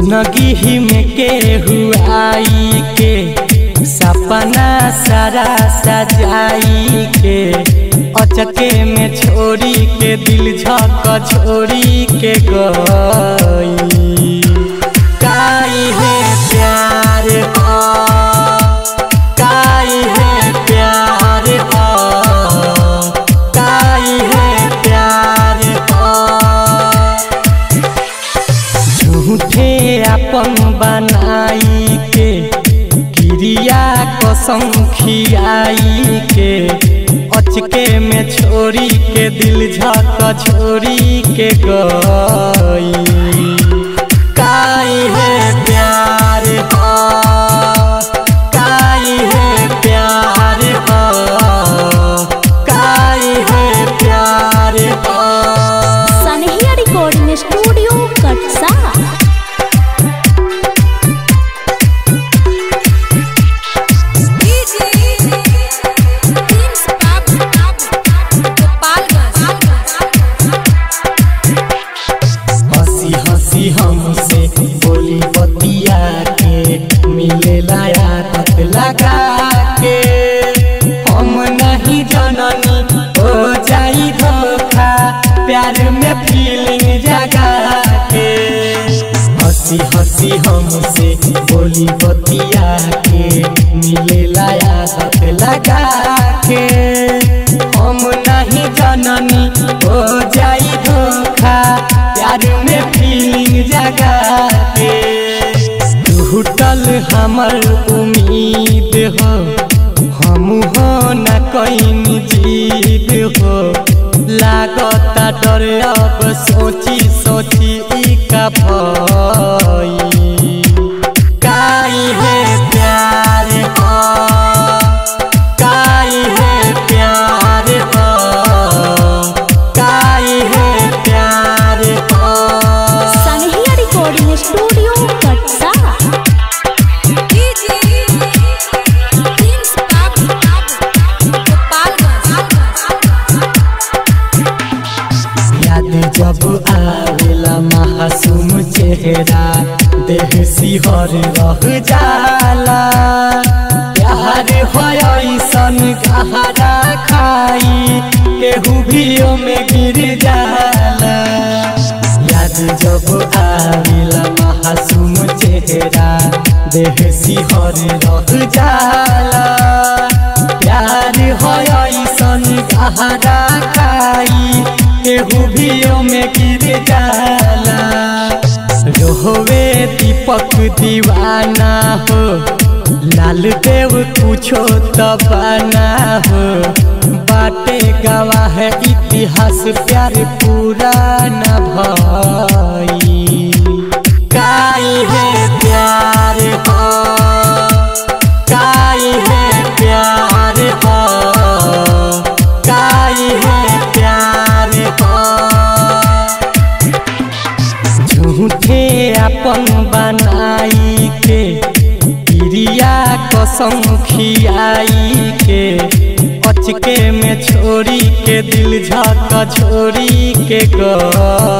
जिंदगी में के हुआई के सपना सारा सजाई के अचके में छोड़ी के दिल झक छोड़ी के गई काई है प्यार हो काई है प्यार हो काई है प्यार हो झूठे अपन बनाई के क्रिया कसम खियाई के अचके में छोड़ी के दिल झक छोड़ी के गई काई है प्यार हो काई है प्यार हो काई है प्यार हो सनहिया रिकॉर्डिंग स्टूडियो कटसा हंसी हंसी हमसे बोली बतिया के मिले आदत लगा के हम नहीं जननी हो जाई धोखा प्यार में फीलिंग जगा के हंसी हंसी हमसे बोली बतिया के मिले आदत लगा के हम नहीं जननी हो जाई धोखा प्यार में फीलिंग जगा के टूटल हमर उम्मीद हो हम हो न कहीं जीत हो लागता डर अब सोची सोची ई का भई काई है प्यार हो काई है प्यार हो काई है प्यार हो सनहिया रिकॉर्डिंग स्टूडियो कटसा याद जब आवेला मासूम चेहरा देह सिहर रह जाला प्यार होयसन गहरा खाई केहू भी में गिर जाला याद जब आवेला मासूम चेहरा देह सिहर रह जाला प्यार होयसन गहरा खाई केहू भी में गिर जाला रोहवे दीपक दीवाना हो लाल देव कुछो तबाना हो बाटे गवाह इतिहास प्यार पुराना भई काई है प्यार हो काई है प्यार हो काई है प्यार हो झूठे अपन बनाई के क्रिया कसम खियाई के अचके में छोड़ी के दिल झक छोड़ी के गई